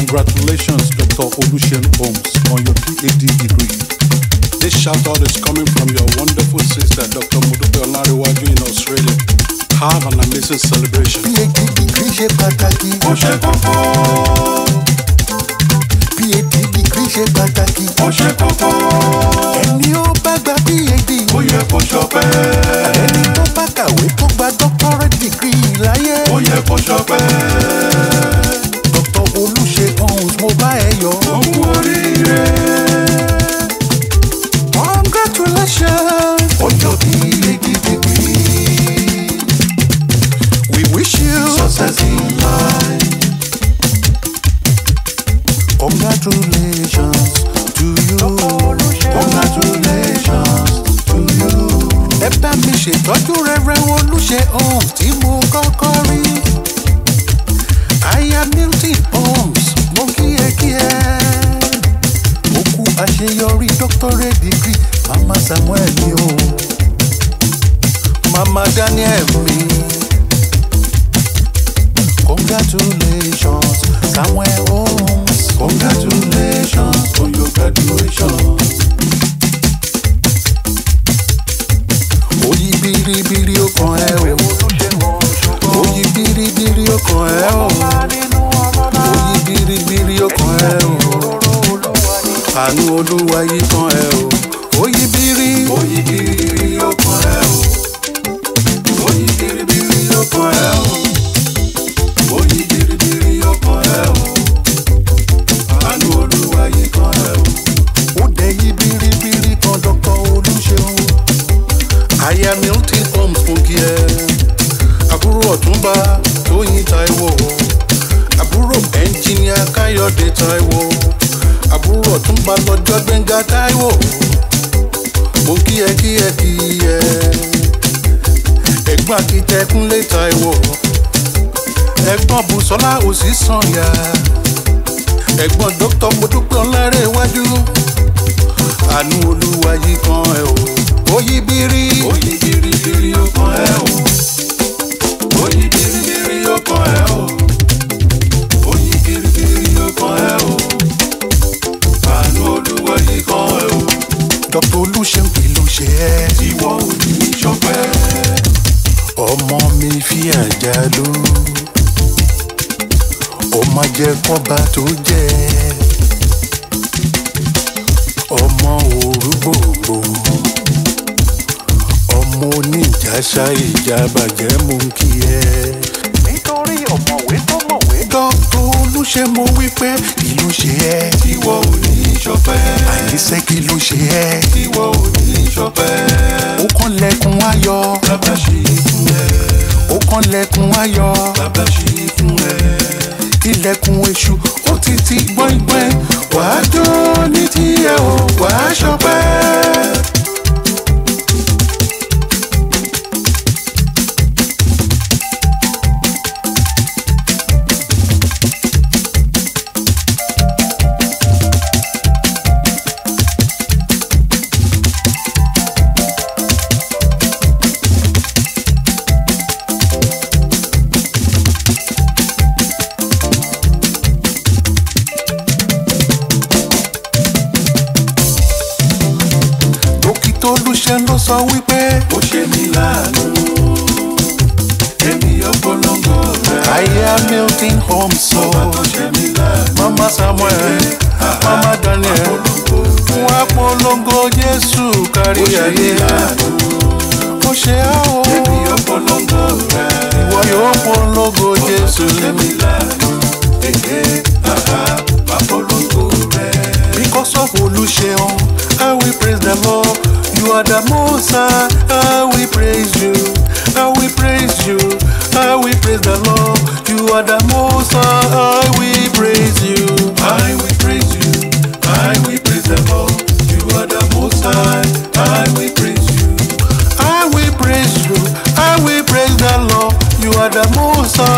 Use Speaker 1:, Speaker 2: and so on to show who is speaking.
Speaker 1: Congratulations, Dr. Olushen Holmes, on your PhD degree. This shout out is coming from your wonderful sister, Dr. Modupe Olariwaju in Australia. Have an amazing celebration.
Speaker 2: phd degree ṣe pàtàkì
Speaker 3: ó ṣe kókó
Speaker 2: phd degree ṣe pàtàkì
Speaker 3: ó ṣe kókó
Speaker 2: ẹni ó bá gba phd
Speaker 3: ó yẹ kó ṣọpẹ́
Speaker 2: ẹni tó bá kàwé tó gba doctorate degree láyé
Speaker 3: ó yẹ kó ṣọpẹ́
Speaker 2: dr olùṣègùn mo bá ẹ yọ.
Speaker 3: ó kú oríire
Speaker 2: congratulations
Speaker 3: on your PhD degree
Speaker 2: we wish you
Speaker 3: success in life
Speaker 2: congratulations to you.
Speaker 3: congratulations to you
Speaker 2: ẹ bá mi ṣètọ́jú rere olùṣe ohun tí mo kọ́kọ́ rí. aya milton holmes mo kí ẹ kí ẹ. ó kú àṣeyọrí doctorate degree mama samuel mi o. mama daniel mi. congratulations samuel holmes.
Speaker 3: congratulations on your graduation
Speaker 2: Oyi biribiri ó kàn ẹ́ o. Oyi biribiri ó kàn ẹ́ o. Oyi biribiri ó kàn ẹ́ o. Àánú olúwa yìí kàn ẹ́ o. Oyi biri.
Speaker 3: oyin biribiri ó kàn ẹ́ o oyin biribiri ó kàn ẹ́ o oyin biribiri ó kàn ẹ́ o àánú olúwa yìí kàn ẹ́ o.
Speaker 2: Ó dẹ̀ yí biribiri kan Dr. Olúṣeun. Aya Milton Holmes fún kí ẹ. Àbúrò ọ̀túnba Tóyìn Táíwò. Àbúrò ẹnjìníà Káyọ̀dé Táíwò. Àbúrò ọ̀túnba lọ́jọ́ Gbẹ́ngà Táíwò. Mo kí ẹ kí ẹ kí ẹ. Ẹ̀gbọ́n akitẹ Kúnlé Táíwò. Ẹ̀gbọ́n Bùsọ́lá Òsì Sànyà. Ẹ̀gbọ́n Dr. Modúpẹ́ Ọlárẹ̀ iwájú. Àánú olúwa yìí kan ẹ o. Oyí bírí.
Speaker 3: oyin biribiri ó kàn ẹ́ o oyin biribiri ó kàn ẹ́ o oyin biribiri ó kàn ẹ́ o àánú olúwa yìí kàn ẹ́ o
Speaker 2: Dr. Olúṣeun kì ló ṣe ẹ́.
Speaker 3: ìwọ ò ní í ṣọpẹ́
Speaker 2: ọmọ mi fi àjà ló ọmọ jẹ kọba tó jẹ ọmọ òru gbòògbò ọmọ oníjàṣà ìjà bàjẹ́ mú kí ẹ. nítorí ọ̀mọ̀wé tó mọ̀wé. dr olùṣe mo wí pé kí ló ṣe ẹ́.
Speaker 3: ìwọ ò ní í ṣọpẹ́
Speaker 2: àníṣe kí ló ṣe ẹ́.
Speaker 3: ìwọ ò ní í ṣọpẹ́
Speaker 2: ó kàn lẹ́kùn ayọ̀.
Speaker 3: bàbá ṣe é fún ẹ
Speaker 2: ó kàn lẹ́kùn ayọ̀.
Speaker 3: bàbá ṣe é fún ẹ
Speaker 2: ilẹ̀kùn èṣù ó ti ti gbọ́ngbọ́n wàá jó ní tiẹ̀ o wàá ṣọpẹ́. dókítà olùṣẹ́ ló sọ wípé
Speaker 3: ó ṣe mí láàánú èmi ọpọlọpọ rẹ
Speaker 2: aya milton holmes sọ
Speaker 3: ó ṣe mí láàánú
Speaker 2: mama samuel mama daniel fún apolongo jésù kárí ayé ó ṣe á o
Speaker 3: èmi ọpọlọpọ rẹ
Speaker 2: ìwọ yóò polongo jésù
Speaker 3: ṣe mí láàánú èké àhá ọpọlọpọ rẹ.
Speaker 2: because of olùṣeun i will praise the lord you are the most high i will praise you i will praise you i will praise the lord you are the most high i will praise you.
Speaker 3: I will praise you, I will praise the Lord. You are the most high, I will praise you.
Speaker 2: I will praise you. I will praise the Lord. You are the most high.